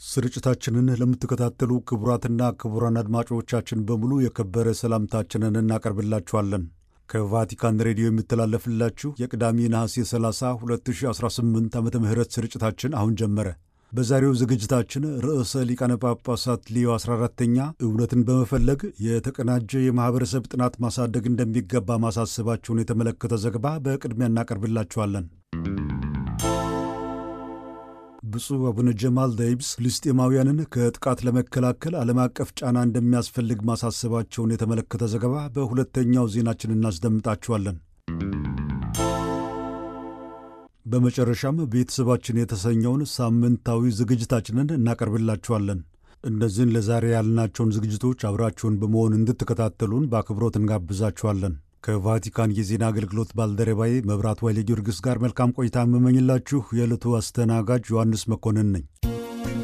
ስርጭታችንን ለምትከታተሉ ክቡራትና ክቡራን አድማጮቻችን በሙሉ የከበረ ሰላምታችንን እናቀርብላችኋለን። ከቫቲካን ሬዲዮ የሚተላለፍላችሁ የቅዳሜ ነሐሴ 30 2018 ዓመተ ምህረት ስርጭታችን አሁን ጀመረ። በዛሬው ዝግጅታችን ርዕሰ ሊቃነ ጳጳሳት ሊዮ 14ተኛ እውነትን በመፈለግ የተቀናጀ የማኅበረሰብ ጥናት ማሳደግ እንደሚገባ ማሳሰባቸውን የተመለከተ ዘገባ በቅድሚያ እናቀርብላችኋለን። ብፁዕ አቡነ ጀማል ደይብስ ፍልስጤማውያንን ከጥቃት ለመከላከል ዓለም አቀፍ ጫና እንደሚያስፈልግ ማሳሰባቸውን የተመለከተ ዘገባ በሁለተኛው ዜናችን እናስደምጣችኋለን። በመጨረሻም ቤተሰባችን የተሰኘውን ሳምንታዊ ዝግጅታችንን እናቀርብላችኋለን። እነዚህን ለዛሬ ያልናቸውን ዝግጅቶች አብራችሁን በመሆን እንድትከታተሉን በአክብሮት እንጋብዛችኋለን። ከቫቲካን የዜና አገልግሎት ባልደረባዬ መብራት ዋይሌ ጊዮርጊስ ጋር መልካም ቆይታ የምመኝላችሁ የዕለቱ አስተናጋጅ ዮሐንስ መኮንን ነኝ።